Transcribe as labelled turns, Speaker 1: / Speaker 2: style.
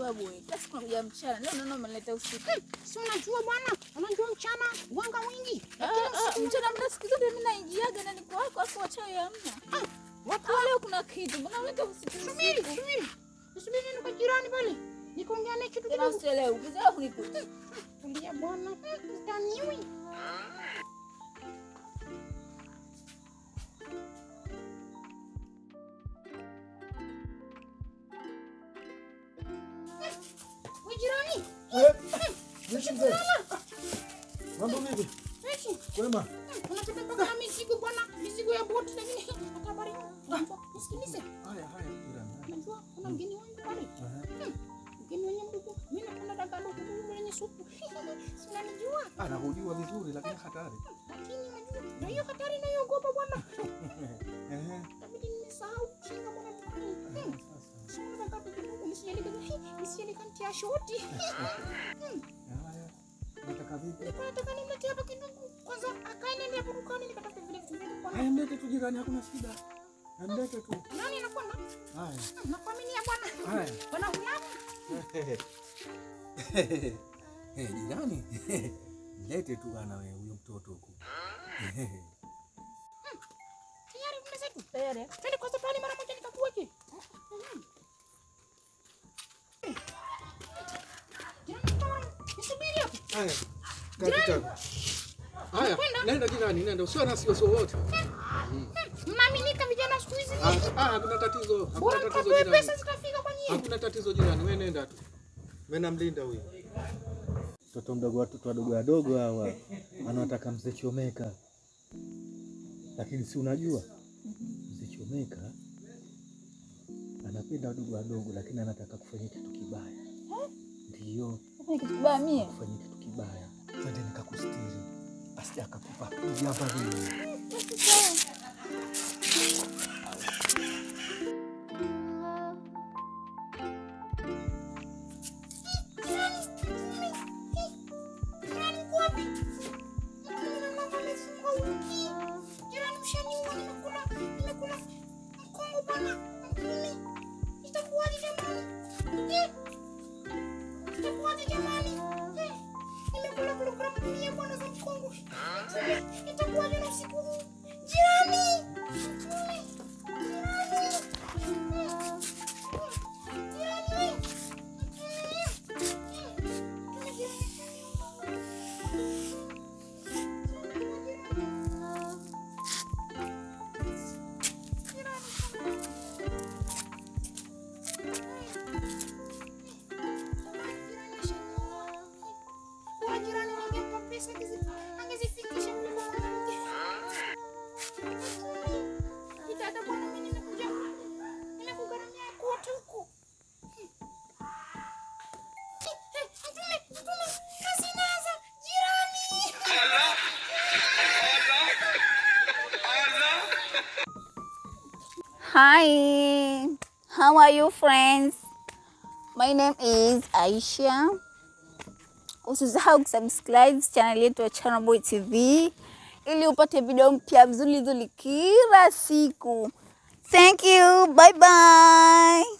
Speaker 1: babu wewe. Kila siku unakuja mchana. Leo naona umeleta usiku.
Speaker 2: Si unajua bwana, unajua mchana wanga wingi.
Speaker 1: Ah, ah, Mchana muda siku zote mimi naingiaga na niko wako afu wachawi hamna.
Speaker 2: Watu
Speaker 1: Ah, leo kuna kitu. Mbona unaleta usiku
Speaker 2: subiri,
Speaker 1: usiku?
Speaker 2: subiri. Subiri nini kwa jirani pale. Nikaongea naye kitu
Speaker 1: Tena
Speaker 2: kidogo.
Speaker 1: usielewe. Ukizaa kunikuta.
Speaker 2: Tulia bwana. Utaniwi. We jirani,
Speaker 3: Vipi mzee? Mambo vipi?
Speaker 2: weshi.
Speaker 3: Kwema?
Speaker 2: Unataka mpaka na mizigo bwana, mizigo ya boti lakini hata habari. Nisikilize.
Speaker 3: Haya haya jirani. haya.
Speaker 2: Unajua kuna mgeni wangu pale.
Speaker 3: Aha.
Speaker 2: Mgeni wenye mdogo. Mimi napenda dagaa dogo dogo lenye supu. Si unanijua?
Speaker 3: Anahujua vizuri lakini hatari.
Speaker 2: Lakini unajua, na hiyo hatari naiogopa bwana.
Speaker 3: Ehe.
Speaker 2: Itabidi nimesahau kinga bwana dukani. Hmm.
Speaker 3: Sasa.
Speaker 2: Si unataka dagaa dogo nisijali nisijali kantia shoti.
Speaker 3: Haya. Unataka vipi?
Speaker 2: Nilikuwa nataka nimlete hapa kidogo. Kwanza akae nende hapo dukani nikataka vile vitu vingi bwana.
Speaker 3: Haya mlete tu jirani hakuna shida. Mlete tu.
Speaker 2: Nani anakwenda?
Speaker 3: Haya.
Speaker 2: Nakuaminia bwana.
Speaker 3: Haya.
Speaker 2: Bwana hulamu.
Speaker 3: Eh, jirani. Mlete tu bana wewe huyo mtoto huko.
Speaker 2: Tayari mmezetu.
Speaker 1: Tayari.
Speaker 2: Twende kwanza pale mara moja nikakuweke. Mhm. Jirani, bwana, nisubiri hapo.
Speaker 3: Haya. Kapita. Haya, nenda jirani, nenda. Usiwe na wasiwasi wowote.
Speaker 2: Mnaaminika vijana siku hizi.
Speaker 3: Ah, ah, hakuna tatizo. Hakuna
Speaker 2: Bora
Speaker 3: tatizo
Speaker 2: mkatoe
Speaker 3: jirani.
Speaker 2: pesa zitafika kwa nyie.
Speaker 3: Hakuna tatizo jirani, wewe nenda tu. Mimi namlinda huyu. Mtoto mdogo, watoto wadogo wadogo hawa anataka mzee Chomeka, lakini si unajua mzee Chomeka anapenda wadogo wadogo, lakini anataka kufanya kitu kibaya. Ndiyo,
Speaker 1: Fanya kitu kibaya mie.
Speaker 3: kufanya kitu kibaya. Twende nikakustiri, asije akakupa kuja hapa mimi.
Speaker 2: Jirani uko wapi? Mimi mama amefunga wiki. Jirani mshaniua nimekula nimekula mkongo bwana. Mkumi. Itakuwaje jamani? Eh. Itakuwaje jamani? Eh. Nimekula kilogramu mia bwana za mkongo. Eh, Itakuwaje na usiku huu? Jirani. Mkumi. Jirani. Eh. Jirani wewe. Jirani wangempa pesa angezifikisha kule kwa mwanamke. Dada bwana, mimi nimekuja nimekugharamia kote huko. Mtume, mtume, kazi inaanza. Jirani.
Speaker 1: Hi, how are you friends? My name is Aisha. Usisahau kusubscribe channel yetu ya Channel Boy TV ili upate video mpya vizuri vizuri kila siku. Thank you. Bye bye.